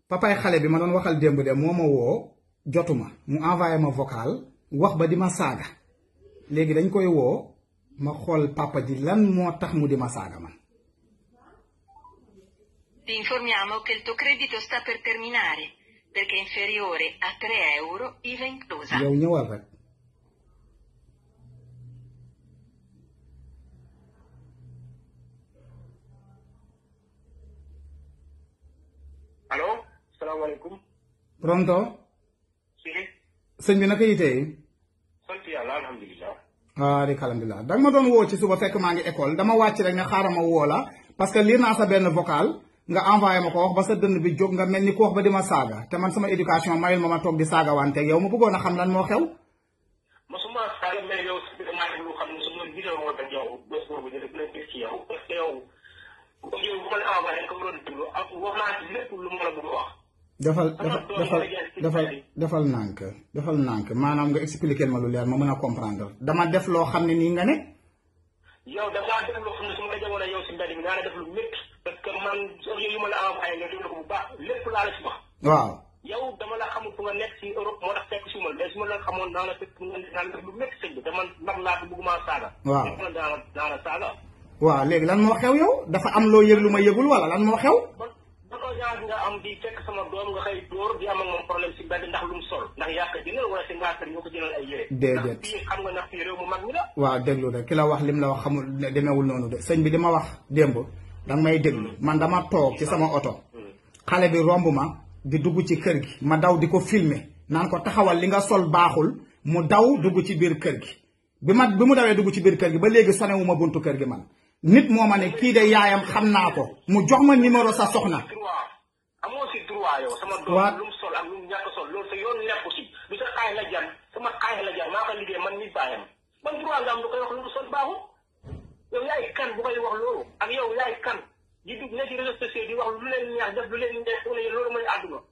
papay xale bi ma doon waxal démb de moo ma woo jotuma mu envoyé ma vocal wax ba di ma saaga léegi dañ koy woo ma xool papa ji lan moo tax mu di ma saaga man Ti informiamo che il tuo credito sta per terminare perché è inferiore a 3 euro IVA inclusa. yow ñëwal rek allo salaamaaleykum pronto si sëñ bi naka yitee sant yàlla alhamdulilah ah di alhamdulilah danga ma doon woo ci suba fekk maa ngi école dama wàcc rek ne xaaral ma woo la parce que lire naa sa benn vocal nga envoyé ma ko wax ba sa dënn bi jóg nga mel ni ku wax ba di ma saaga te man sama éducation mayul ma ma toog di saaga wanteeg yow ma bëggoon a xam lan moo xew mosuma saaga mais yow si biir maa ngi lu xam ne su ma vidéo moo tax yow bés boobu dina gën a gis ci yow parce que yow comme yow bu ma la envoyé ko doon déglu ak wax naa ci lépp lu ma la bëgg a wax defal defal defal defal defal nànk defal nànk maanaam nga expliquer ma lu leer ma mën a comprendre dama def loo xam ne nii nga ne yow da ngaa def loo xam ne su ma la jamono yow si mbedd mi naa la def lu métti parce que man audio yu ma la envoyé nga déglu ko bu baax lépp laa la si wax waaw yow dama la xamul fu nga nekk si Europe moo tax fekk si ma mais su ma la xamoon naa la fekk nga naa la def lu métti sëñ bi te man ndax laa ko bëgguma saaga waaw man naa la naa la saaga waaw léegi lan moo xew yow dafa am loo yëg lu ma yëgul wala lan moo xew ban ban audience nga am di fekk sama doom nga xëy dóor di am ak moom problème si mbedd ndax lu mu sol ndax yaa ko jëndal wala si ngaa kër ñoo ko jëndal ay yére Déedéet. ndax fii xam nga ndax fii réew mu mag mi la waaw déglu rek ki la wax lim la wax xamul ne demeewul noonu de sëñ bi di ma wax démb danga may déglu man dama toog ci sama oto xale bi romb ma di dugg ci kër gi ma daw di ko filmer naan ko taxawal li nga sol baaxul mu daw dugg ci biir kër gi bi ma bi mu dawee dugg ci biir kër gi ba léegi sonewu ma buntu kër gi man nit moo ma ne kii de yaayam xam naa ko mu jox ma numéro sa soxna droit amoo si droit yow sama doom Waa- lu mu sol ak lu mu ñàkk sol loolu sa yoon nekku si du sa xaay la jar sama xaay la jar maa ko liggéey man nit baayam ban droit nga am lu koy wax lu mu sol baaxul yow yaay kan bu koy wax loolu ak yow yaay kan di dugg ne ci réseaux sociaux di wax lu leen neex def lu leen neex fu ne loolu mooy àdduna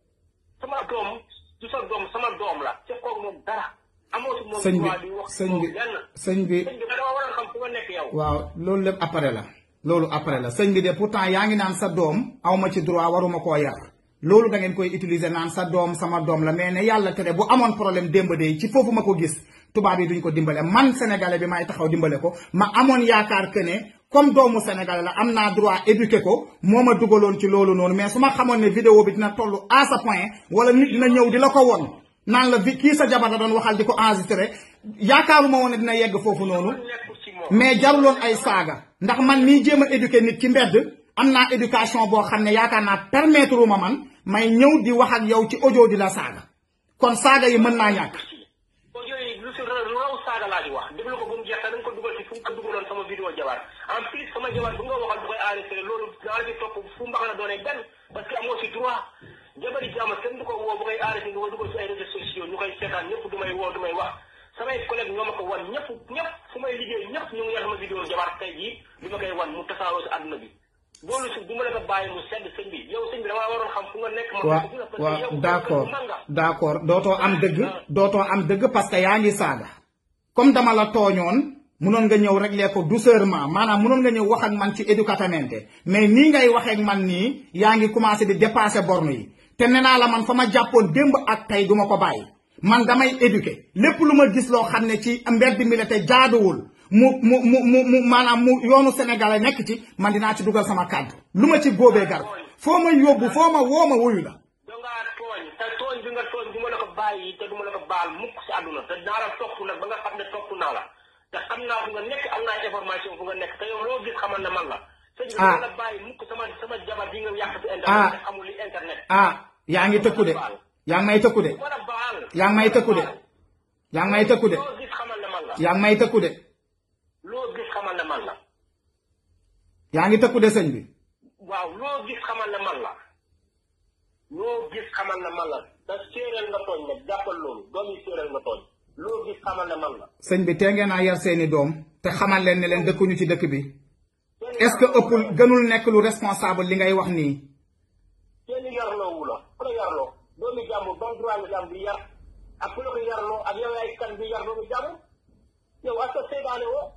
sama doom du sa doom sama doom la ca koog moom dara amoo si moom sëñ bi droit di wax sëñ moom bi lenn sëñ bi sëñ bi dama war a xam fu nga nekk yow waaw loolu lépp après la loolu après la sëñ bi de pourtant yaa ngi naan sa doom awma ci droit waruma koo yar loolu da ngeen koy utiliser naan sa doom sama doom la mais ne yàlla tere bu amoon problème démb de ci foofu ma ko gis tubaab yi duñ ko dimbale man sénégalais bi may taxaw dimbale ko ma amoon yaakaar que ne comme doomu sénégalais la am naa droit éduquer ko moo ma dugaloon ci loolu noonu mais su ma xamoon ne vidéo bi dina toll à ce point wala nit dina ñëw di la ko won naan la vi kii sa jabar da doon waxal di ko enregistré yaakaaruma woon ne dina yegg foofu noonu nekkul si moom mais jaruloon ay saaga ndax man mii jéem a éduquer nit ci mbedd am naa éducation boo xam ne yaakaar naa permettre ma man may ñëw di wax ak yow ci audio di la saaga kon saaga yi mën naa ñàkk audio yi lu si lu raw saaga laa di wax déglu ko ba mu jeex te da nga ko dugal ci fu nga ko dugaloon sama vidéo jabar en plus sama jabar bu nga waxal bu koy enregistré loolu naa la ci topp fu mbax na doonee benn parce que amoo si droit jabari jàmm kenn du ko woo bu koy enregistré nga ko dugal ci ay réseaux sociaux ñu koy seetaan ñëpp du may woo du may wax samay collègue ñoo ma ko wan ñëpp ñëpp fu may liggéey ñëpp ñu ngi yor sama vidéo jabar tey jii du ma koy wan mu tasaaroo si àdduna bi loolu si du ma la ko bàyyi mu sedd sëñ bi yow sëñ bi damaa waroon xam fu nga nekk ma waaw parce que waaw yow d'accord man nga d'accord dootoo am dëgg dootoo am dëgg parce que yaa ngi saaga comme dama la tooñoon munoon nga ñëw régler ko doucement maanaam munoon nga ñëw wax ak man ci éducatamente mais nii ngay waxee ak man nii yaa ngi commencé di dépasser borne yi te nee naa la man fa ma jàppoon démb ak tey duma ko bàyyi man damay éduquer lépp lu ma gis loo xam ne ci mbedd mi la te jaaduwul mu mu mu mu mu maanaam mu yoonu sénégalais nekk ci man dinaa ci dugal sama kàddu lu ma ci góobee gar foo ma yóbbu foo ma woo ma wuyu la dangaa tooñ te tooñ bi nga tooñ du ma la ko bàyyi te du ma la ko baal mukk si àdduna te naa la topp nag ba nga xam ne topp naa la te xam naa fu nga nekk am naa information fu nga nekk te yow loo gis xamal ne man la sëñ bi Ah. du ma la bàyyi mukk sama sama jabar bi nga yàq si Ah. internet te xamul li internet ah yaa ngi tëkku de yaa ngi may tëkku de du ma la baal yaa ngi may tëkku de yaa ngi may tëkku de loo gis xamal ne man la yaa ngi may tëkku de loo gis xamal ne man la yaa ngi tëkku de sëñ bi waaw loo gis xamal ne man la loo gis xamal ne man la te séeréer nga tooñ nag jàppal loolu doomi séeréer nga tooñ loo gis xamal ne man la sëñ bi tee ngeen a yar seeni doom te xamal leen ne leen dëkkuñu ci dëkk bi est-ce que ëppul gënul nekk lu responsable li ngay wax nii kenn yarloo wu la ku la yarloo doomi jàmbur ban droit nga jàmm bi yar ak ku la ko yarloo ak yow yaay kan bi yar doomi jàmbur yow ak sa seydaane woo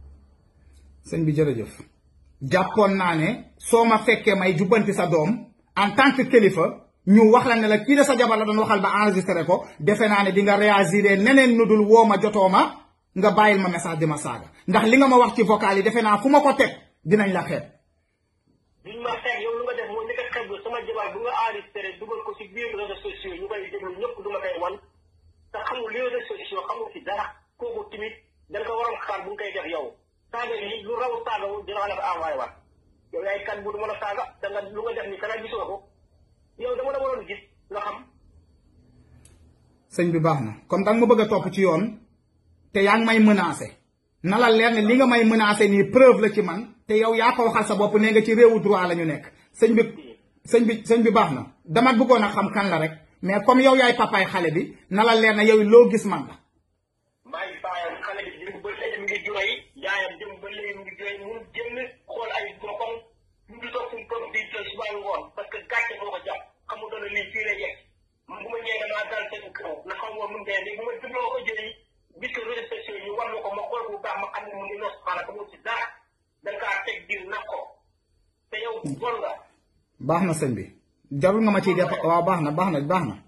sëñ bi jërëjëf jàppoon naa ne soo ma fekkee may jubbanti sa doom en tant que kilifa ñu wax la ne la kii la sa jabar la doon waxal ba enregistré ko defe naa ne di nga réagir neneen nu dul woo ma jotoo ma nga bàyyil ma message di ma saaga ndax li nga ma wax ci vocal yi defe naa fu ma ko teg dinañ la xeeb. duñ ma xeeb yow lu nga def mooy li nga xeeb sama jabar bu nga enregistré dugal ko ci biir réseaux sociaux ñu koy déglu ñëpp du ma koy wan te xamul li réseaux sociaux xamul ci dara kooku tamit da nga ko waroon xaar bu nga koy def yow saaga yi lu raw saaga wu dina la ko envoyé waat yow yaay kan bu du mën a saaga da nga lu nga def ni kana gisoo ko yow dama la waroon gis nga xam. sëñ bi baax na comme danga ma bëgg a topp ci yoon te yaa ngi may menacé na la leer ne li nga may menacé nii preuve la ci man te yow yaa ko waxal sa bopp nee nga ci réewu droit la ñu nekk sëñ bi sëñ bi sëñ bi baax na dama bëggoon a xam kan la rek mais comme yow yaay papaay xale bi na la leer ne yow loo gis man la. maa ngi bàyyam xale bi jëm ba léegi mi ngi jooy yaayam jëm ba léegi mi ngi jooy mun génn xool ay boppam mu ngi toog suñu toog di jooy suba ngoon parce que gàcce moo ko jàpp xamul doon lii fii la yegg bu ma ñëwee damaa dal seen kaw na xam woon nu mu demee bu ma jubloo ko jëli gis ko réseaux sociaux yi war na ko ma xool bu baax ma xam ne mu ngi nos xaaral ko mu ci dara da kaa teg diir nag ko te yow bon nga baax na sëñ bi jarul nga ma ciy def waaw baax na baax na baax na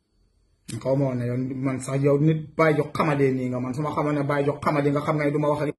xaw ma woon ne yow man sax yow nit bàyyi jox xamadee nii nga man su ma xamoon ne bàyyi jox xamadee nga xam nga ne du ma wax ak